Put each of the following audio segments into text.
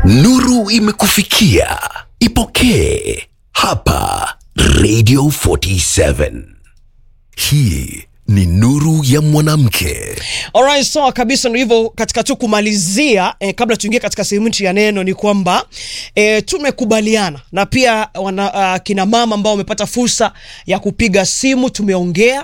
Nuru imekufikia, ipokee hapa Radio 47. Hii ni nuru ya mwanamke. Alright, sawa kabisa. Ndio hivyo, katika tu kumalizia eh, kabla tuingie katika sehemu yetu ya neno ni kwamba eh, tumekubaliana na pia wana, uh, kina mama ambao wamepata fursa ya kupiga simu, tumeongea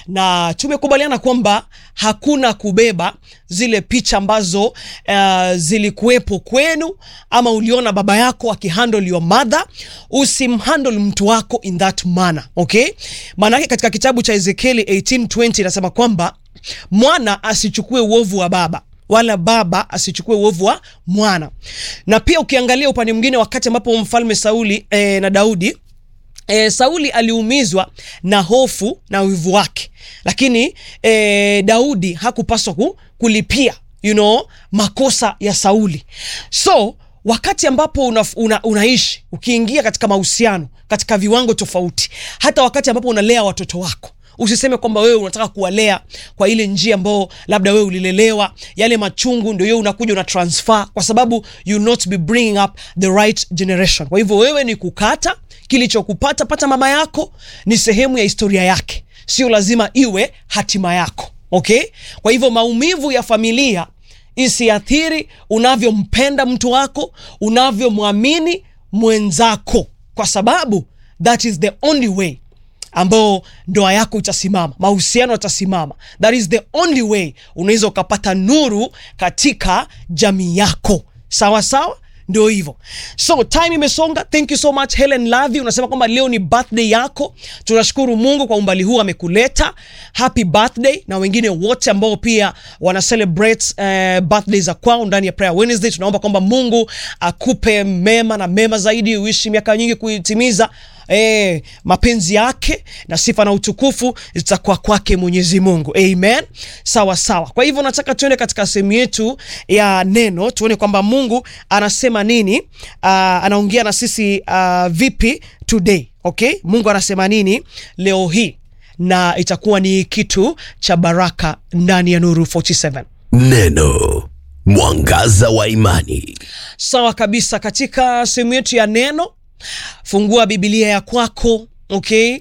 na tumekubaliana kwamba hakuna kubeba zile picha ambazo uh, zilikuwepo kwenu ama uliona baba yako akihandle your mother, usimhandle mtu wako in that manner, okay? Maanake katika kitabu cha Ezekieli 18:20 inasema kwamba mwana asichukue uovu wa baba wala baba asichukue uovu wa mwana. Na pia ukiangalia upande mwingine, wakati ambapo mfalme Sauli eh, na Daudi E, Sauli aliumizwa na hofu na wivu wake, lakini e, Daudi hakupaswa ku, kulipia you know, makosa ya Sauli. So wakati ambapo una, una, unaishi ukiingia katika mahusiano katika viwango tofauti, hata wakati ambapo unalea watoto wako Usiseme kwamba wewe unataka kuwalea kwa ile njia ambayo labda wewe ulilelewa, yale machungu ndio wewe unakuja una transfer, kwa sababu you not be bringing up the right generation. Kwa hivyo wewe ni kukata kilichokupata pata mama yako, ni sehemu ya historia yake, sio lazima iwe hatima yako. Okay, kwa hivyo maumivu ya familia isiathiri unavyompenda mtu wako, unavyomwamini mwenzako, kwa sababu that is the only way ambao ndoa yako itasimama, mahusiano yatasimama. That is the only way unaweza ukapata nuru katika jamii yako. Sawa sawa, ndio hivyo. So time imesonga. Thank you so much Helen Lavi, unasema kwamba leo ni birthday yako. Tunashukuru Mungu kwa umbali huu amekuleta. Happy birthday, na wengine wote ambao pia wana celebrate uh, birthday za kwao ndani ya Prayer Wednesday. Tunaomba kwamba Mungu akupe mema na mema zaidi, uishi miaka nyingi kuitimiza E, mapenzi yake na sifa na utukufu zitakuwa kwake Mwenyezi Mungu. Amen. Sawa sawa. Kwa hivyo nataka tuende katika sehemu yetu ya neno tuone kwamba Mungu anasema nini. Uh, anaongea na sisi uh, vipi today. Okay? Mungu anasema nini leo hii na itakuwa ni kitu cha baraka ndani ya Nuru 47. Neno mwangaza wa imani. Sawa kabisa. Katika sehemu yetu ya neno Fungua Biblia ya kwako okay,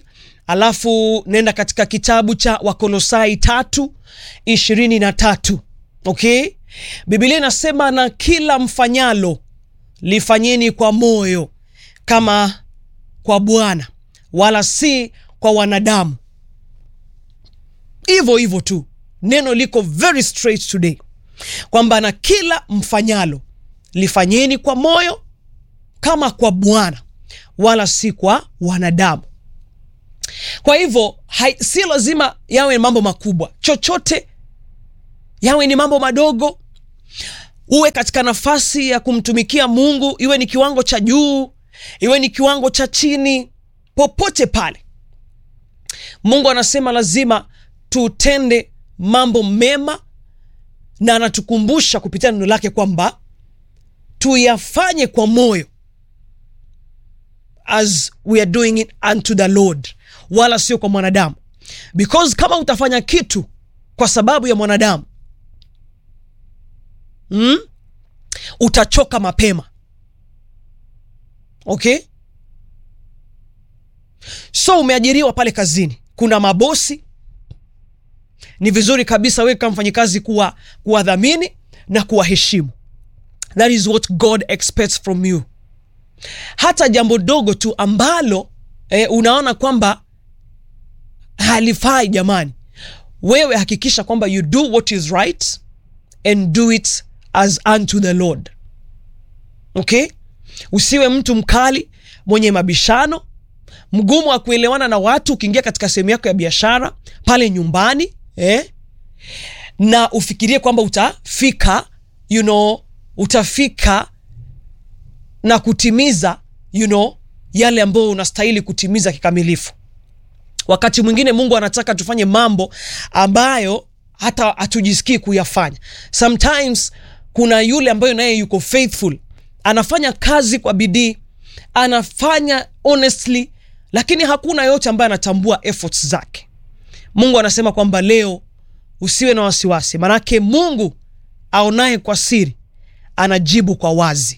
alafu nenda katika kitabu cha Wakolosai tatu ishirini na tatu okay. Biblia inasema na kila mfanyalo lifanyeni kwa moyo kama kwa Bwana wala si kwa wanadamu. Hivyo hivyo tu, neno liko very straight today kwamba na kila mfanyalo lifanyeni kwa moyo kama kwa Bwana wala si kwa wanadamu. Kwa hivyo si lazima yawe mambo makubwa, chochote yawe ni mambo madogo. Uwe katika nafasi ya kumtumikia Mungu, iwe ni kiwango cha juu, iwe ni kiwango cha chini, popote pale, Mungu anasema lazima tutende mambo mema, na anatukumbusha kupitia neno lake kwamba tuyafanye kwa moyo as we are doing it unto the Lord, wala sio kwa mwanadamu, because kama utafanya kitu kwa sababu ya mwanadamu mm, utachoka mapema. Okay, so umeajiriwa pale kazini, kuna mabosi. Ni vizuri kabisa wewe kama mfanyikazi kuwa kuwadhamini na kuwaheshimu. That is what God expects from you hata jambo dogo tu ambalo eh, unaona kwamba halifai, jamani, wewe hakikisha kwamba you do what is right and do it as unto the Lord. Okay, usiwe mtu mkali mwenye mabishano, mgumu wa kuelewana na watu. Ukiingia katika sehemu yako ya biashara pale nyumbani eh, na ufikirie kwamba utafika you know, utafika na kutimiza you know, yale ambayo unastahili kutimiza kikamilifu. Wakati mwingine Mungu anataka tufanye mambo ambayo hata hatujisikii kuyafanya. Sometimes kuna yule ambayo naye yuko faithful, anafanya kazi kwa bidii, anafanya honestly, lakini hakuna yote ambaye anatambua efforts zake. Mungu anasema kwamba leo usiwe na wasiwasi, manake Mungu aonaye kwa siri anajibu kwa wazi.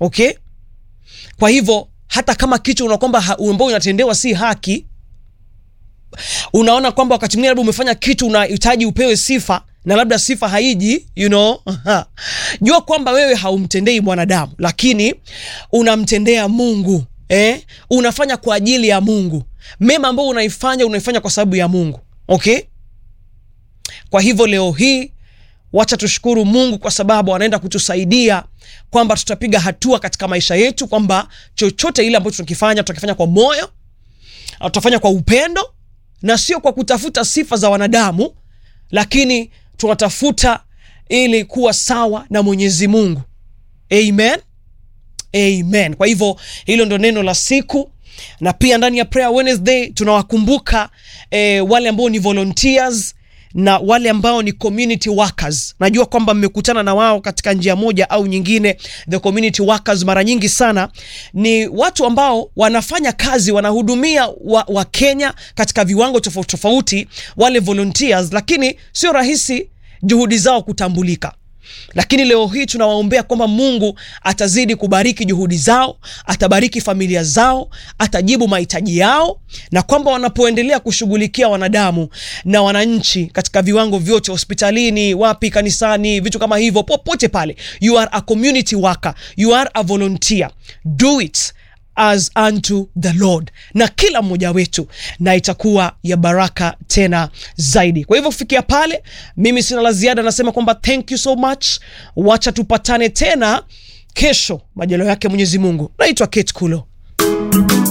okay kwa hivyo hata kama kitu unaona kwamba ha- ambao unatendewa si haki unaona kwamba wakati mwingine labda umefanya kitu unahitaji upewe sifa na labda sifa haiji you know jua kwamba wewe haumtendei mwanadamu lakini unamtendea mungu eh? unafanya kwa ajili ya mungu mema ambao unaifanya unaifanya kwa sababu ya mungu okay kwa hivyo leo hii wacha tushukuru mungu kwa sababu anaenda kutusaidia kwamba tutapiga hatua katika maisha yetu kwamba chochote ile ambacho tunakifanya tutakifanya kwa moyo au tutafanya kwa upendo na sio kwa kutafuta sifa za wanadamu lakini tunatafuta ili kuwa sawa na mwenyezi mungu amen amen kwa hivyo hilo ndo neno la siku na pia ndani ya prayer wednesday tunawakumbuka eh, wale ambao ni volunteers na wale ambao ni community workers najua kwamba mmekutana na wao katika njia moja au nyingine the community workers mara nyingi sana ni watu ambao wanafanya kazi wanahudumia wa, wa kenya katika viwango tofauti tofauti wale volunteers lakini sio rahisi juhudi zao kutambulika lakini leo hii tunawaombea kwamba mungu atazidi kubariki juhudi zao atabariki familia zao atajibu mahitaji yao na kwamba wanapoendelea kushughulikia wanadamu na wananchi katika viwango vyote hospitalini wapi kanisani vitu kama hivyo popote pale you are a community worker you are a volunteer do it as unto the lord na kila mmoja wetu na itakuwa ya baraka tena zaidi kwa hivyo kufikia pale mimi sina la ziada nasema kwamba thank you so much wacha tupatane tena kesho majalo yake mwenyezi mungu naitwa kate kulo